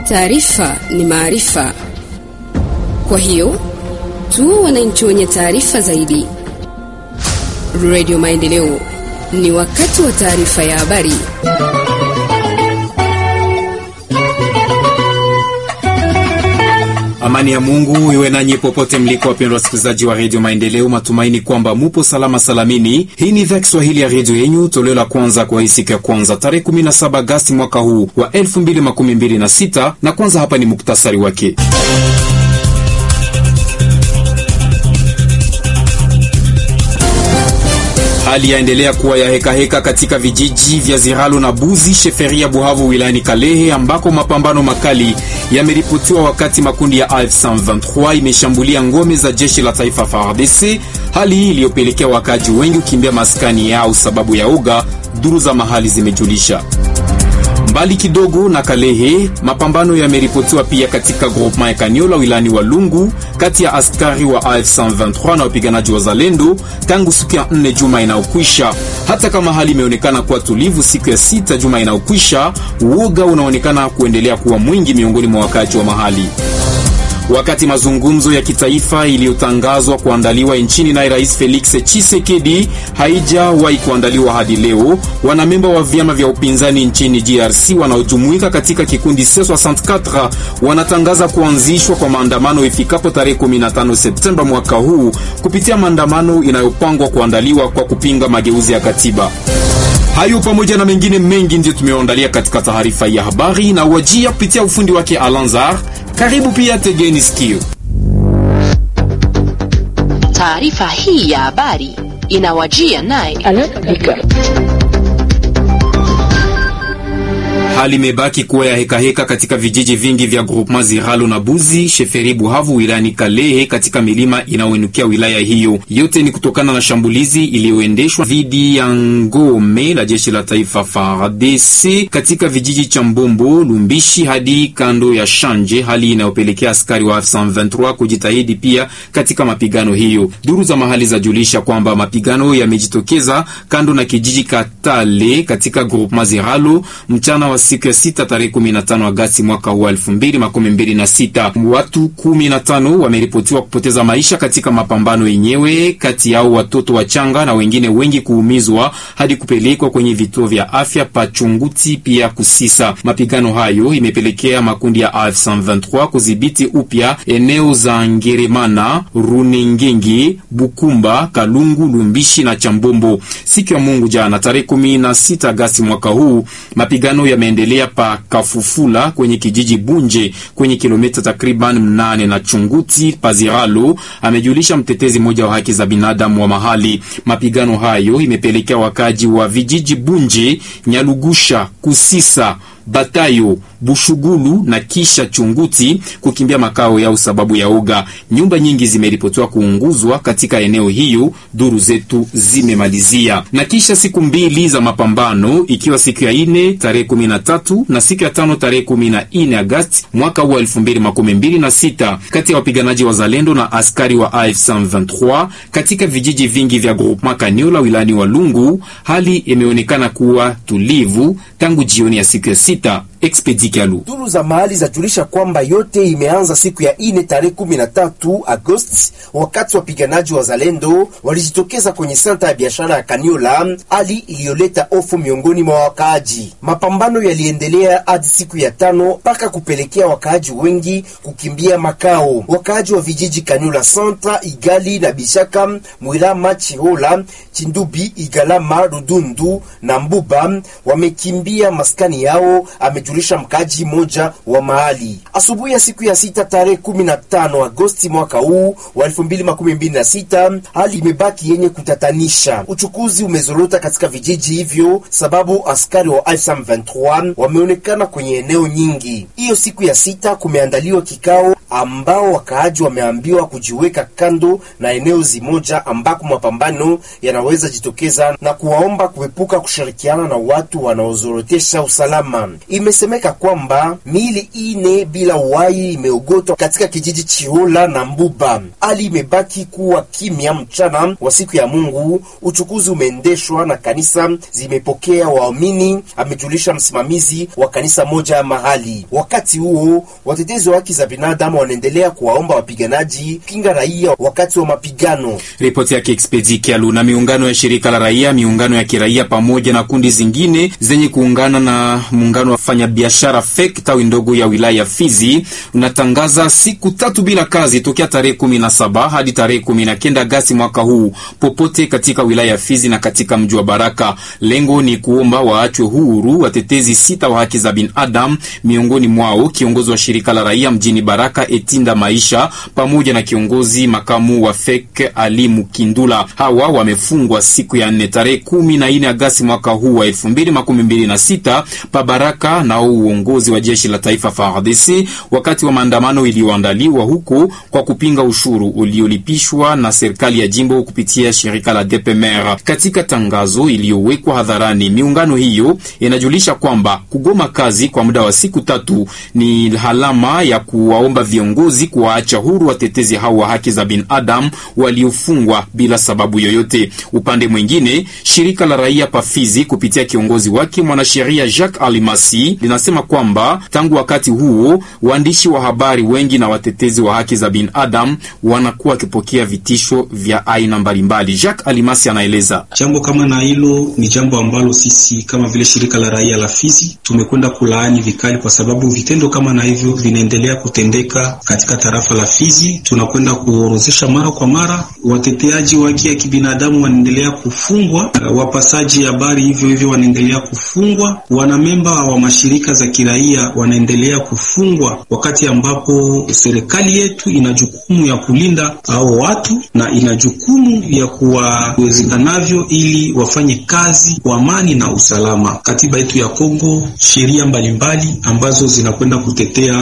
Taarifa ni maarifa, kwa hiyo tu wananchi wenye taarifa zaidi. Radio Maendeleo, ni wakati wa taarifa ya habari. Amani ya Mungu iwe nanyi popote mliko, wapendwa wasikilizaji wa redio Maendeleo. Matumaini kwamba mupo salama salamini. Hii ni idhaa Kiswahili ya redio yenyu, toleo la kwanza kwa hii siku ya kwanza tarehe 17 Agasti mwaka huu wa 2026 na kwanza hapa ni muktasari wake. Hali yaendelea kuwa ya hekaheka heka katika vijiji vya Ziralo na Buzi sheferia Buhavu wilayani Kalehe ambako mapambano makali yameripotiwa wakati makundi ya AF23 imeshambulia ngome za jeshi la taifa FARDC, hali hii iliyopelekea wakaji wengi kukimbia maskani yao sababu ya uga, duru za mahali zimejulisha. Mbali kidogo na Kalehe, mapambano yameripotiwa pia katika groupement ya Kaniola wilayani Walungu kati ya askari wa AF123 na wapiganaji wa Zalendo tangu siku ya 4 juma inayokwisha. Hata kama hali imeonekana kuwa tulivu siku ya sita juma inayokwisha, uoga unaonekana kuendelea kuwa mwingi miongoni mwa wakazi wa mahali. Wakati mazungumzo ya kitaifa iliyotangazwa kuandaliwa nchini naye Rais Felix Tshisekedi haijawahi kuandaliwa hadi leo, wanamemba wa vyama vya upinzani nchini DRC wanaojumuika katika kikundi C64 wanatangaza kuanzishwa kwa maandamano ifikapo tarehe 15 Septemba mwaka huu kupitia maandamano inayopangwa kuandaliwa kwa kupinga mageuzi ya katiba. Hayo pamoja na mengine mengi ndiyo tumeandalia katika taarifa ya habari na wajia kupitia ufundi wake Alanzar. Karibu pia, tegeni sikio. Taarifa hii ya habari inawajia naye Hali imebaki kuwa ya hekaheka heka katika vijiji vingi vya groupement Ziralo na Buzi sheferi Buhavu wilayani Kalehe katika milima inayoinukia wilaya hiyo. Yote ni kutokana na shambulizi iliyoendeshwa dhidi ya ngome la jeshi la taifa FARDC katika vijiji cha Mbombo, Lumbishi hadi kando ya Shanje, hali inayopelekea askari wa F123 kujitahidi pia katika mapigano hiyo. Duru za mahali zajulisha kwamba mapigano yamejitokeza kando na kijiji Katale katika groupement Ziralo mchana wa siku ya sita tarehe 15 Agasti mwaka huu 2026. Watu 15 wameripotiwa kupoteza maisha katika mapambano yenyewe, kati yao watoto wachanga na wengine wengi kuumizwa hadi kupelekwa kwenye vituo vya afya Pachunguti pia Kusisa. Mapigano hayo imepelekea makundi ya AF123 kudhibiti upya eneo za Ngeremana, Runengenge, Bukumba, Kalungu, Lumbishi na Chambombo. Siku ya Mungu jana tarehe 16 Agasti mwaka huu mapigano yameendelea pa Kafufula kwenye kijiji Bunje kwenye kilomita takriban mnane na Chunguti Paziralo, amejulisha mtetezi mmoja wa haki za binadamu wa mahali. Mapigano hayo imepelekea wakaji wa vijiji Bunje, Nyalugusha, Kusisa Batayo, Bushugulu na kisha Chunguti kukimbia makao yao sababu ya uga. Nyumba nyingi zimeripotiwa kuunguzwa katika eneo hiyo, duru zetu zimemalizia. Na kisha siku mbili za mapambano, ikiwa siku ya ine tarehe 13 na siku ya tano tarehe 14 Agasti mwaka wa 2026 kati ya wapiganaji wa Zalendo na askari wa AF123 katika vijiji vingi vya groupement Kaniola wilayani Walungu, hali imeonekana kuwa tulivu tangu jioni ya siku ya sita. Expedikalu. Duru za mahali zajulisha kwamba yote imeanza siku ya ine tarehe 13 Agosti, wakati wapiganaji wa Zalendo walijitokeza kwenye senta ya biashara ya Kaniola, hali iliyoleta hofu miongoni mwa wakaaji. Mapambano yaliendelea hadi siku ya tano mpaka kupelekea wakaaji wengi kukimbia makao. Wakaaji wa vijiji Kaniola Centre, Igali na Bishaka, Mwilama, Chihola, Chindubi, Igalama, Rudundu na Mbuba wamekimbia maskani yao ame julisha mkaji moja wa mahali. Asubuhi ya siku ya sita tarehe 15 Agosti mwaka huu wa 2026, hali imebaki yenye kutatanisha. Uchukuzi umezorota katika vijiji hivyo sababu askari wa M23 wameonekana kwenye eneo nyingi. Hiyo siku ya sita kumeandaliwa kikao ambao wakaaji wameambiwa kujiweka kando na eneo zimoja ambako mapambano yanaweza jitokeza na kuwaomba kuepuka kushirikiana na watu wanaozorotesha usalama. Imesemeka kwamba miili ine bila uhai imeogotwa katika kijiji Chihola na Mbuba. Hali imebaki kuwa kimya mchana wa siku ya Mungu. Uchukuzi umeendeshwa na kanisa zimepokea waamini, amejulisha msimamizi wa kanisa moja ya mahali. Wakati huo watetezi wa haki za binadamu wanaendelea kuwaomba wapiganaji kinga raia wakati wa mapigano. Ripoti yake Expedi Kialu. Na miungano ya shirika la raia, miungano ya kiraia pamoja na kundi zingine zenye kuungana na muungano wa wafanyabiashara FEC tawi ndogo ya wilaya ya Fizi unatangaza siku tatu bila kazi tokea tarehe kumi na saba hadi tarehe kumi na kenda Agasti mwaka huu popote katika wilaya ya Fizi na katika mji wa Baraka. Lengo ni kuomba waachwe huru watetezi sita wa haki za binadamu, miongoni mwao kiongozi wa shirika la raia mjini Baraka Etinda Maisha pamoja na kiongozi makamu wa FEC Ali Mukindula. Hawa wamefungwa siku ya nne tarehe kumi na nne Agasti mwaka huu wa elfu mbili makumi mbili na sita pa Baraka nao uongozi wa jeshi la taifa FARDC wakati wa maandamano iliyoandaliwa huko kwa kupinga ushuru uliolipishwa na serikali ya jimbo kupitia shirika la DPMR. Katika tangazo iliyowekwa hadharani, miungano hiyo inajulisha kwamba kugoma kazi kwa muda wa siku tatu ni alama ya kuwaomba viongozi kuwaacha huru watetezi hao wa haki za binadamu waliofungwa bila sababu yoyote. Upande mwingine, shirika la raia Pafizi kupitia kiongozi wake mwanasheria Jacques Alimasi linasema kwamba tangu wakati huo waandishi wa habari wengi na watetezi wa haki za binadamu wanakuwa wakipokea vitisho vya aina mbalimbali. Jacques Alimasi anaeleza jambo kama na hilo ni jambo ambalo sisi kama vile shirika la raia la Fizi tumekwenda kulaani vikali, kwa sababu vitendo kama na hivyo vinaendelea kutendeka katika tarafa la Fizi. Tunakwenda kuorozesha mara kwa mara, wateteaji wa haki ya kibinadamu wanaendelea kufungwa, wapasaji habari hivyo hivyo wanaendelea kufungwa, wanamemba wa mashirika za kiraia wanaendelea kufungwa, wakati ambapo serikali yetu ina jukumu ya kulinda hao watu na ina jukumu ya kuwawezekanavyo ili wafanye kazi kwa amani na usalama. Katiba yetu ya Kongo, sheria mbalimbali ambazo zinakwenda kutetea